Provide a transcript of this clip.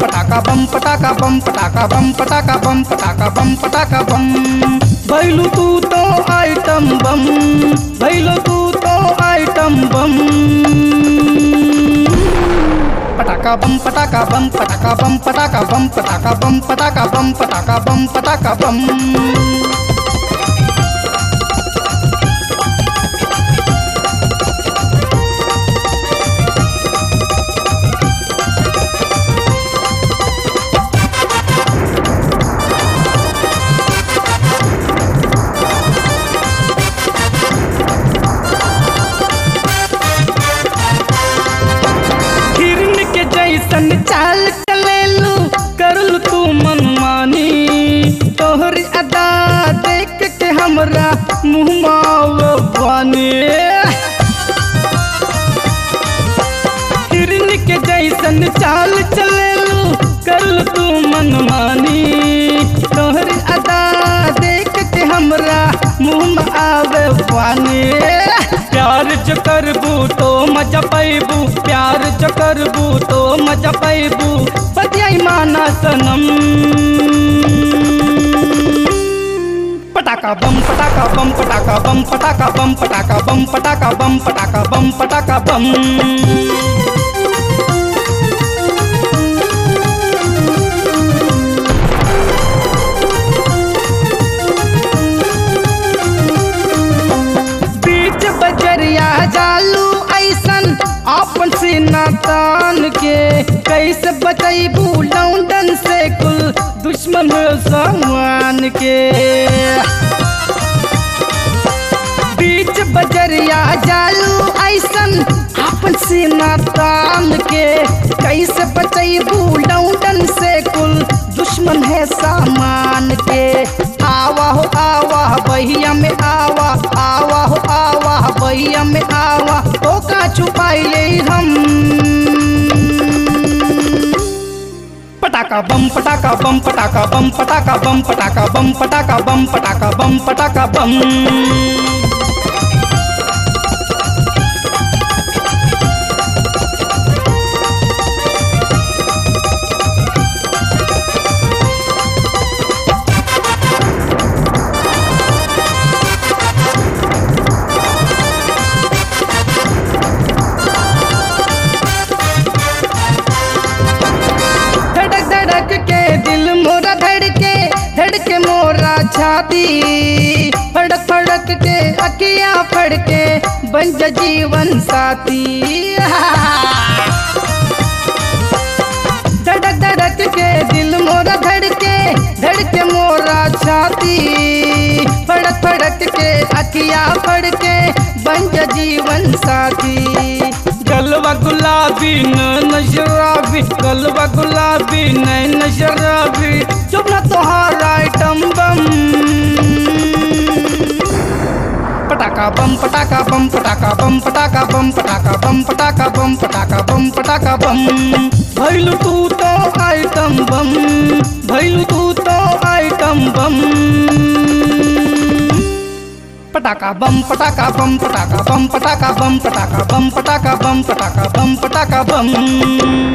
पटाका बम पटाका बम पटाका बम पटाका बम पटाका बम पटाका बम भैलू तू तो आइटम बम भैलू तू तो आइटम बम पटाका बम पटाका बम पटाका बम पटाका बम पटाका बम पटाका बम पटाका बम पटाका बम हिरन के जैसन चाल चलेलू करलू तू मनमानी तोहर अदा देख के हमरा मुँह बानी हिरन के जैसन चाल चलेलू करलू तू मनमानी तोहर अदा देख के हमरा मुँह आवे पानी प्यार जो करबू तो मजा पैबू प्यार जो करबू तो मजा पैबू बतियाई माना सनम पटाका बम पटाका बम पटाका बम पटाका बम पटाका बम पटाका बम पटाका बम पटाका बम बीच बजरिया जालू ऐसन आपन सीना तान के कैसे बचैबू लौंडन से कुल दुश्मन सामान के बीच बजरिया जालू ऐसन आपन सीना तान के कैसे बचैबू लौंडन से कुल दुश्मन है सामान के आवा हो आवा बहिया में आवा आवा हो आवा बहिया में आवा तो का छुपाई ले हम पटाका बम पटाका बम पटाका बम पटाका बम पटाका बम पटाका बम पटाका बम पटाका बम धड़क धड़क के दिल मोरा धड़के धड़के मोरा छाती फड़क फड़क के अकिया फड़के बन जा जीवन साथी धड़क धड़क के दिल मोरा धड़के धड़के मोरा छाती फड़क फड़क के अकिया फड़के बन जा जीवन साथी गलवा गुलाबी न शराबी गलवा गुलाबी न शराबी चुप ना तोहार आइटम बम पटाका बम पटाका बम पटाका बम पटाका बम पटाका बम पटाका बम पटाका बम पटाका बम भैलू तू तो आइटम बम भैलू तू तो आइटम बम पटाका बम पटाका बम पटाका बम पटाका बम पटाका बम पटाका बम पटाका बम पटाका बम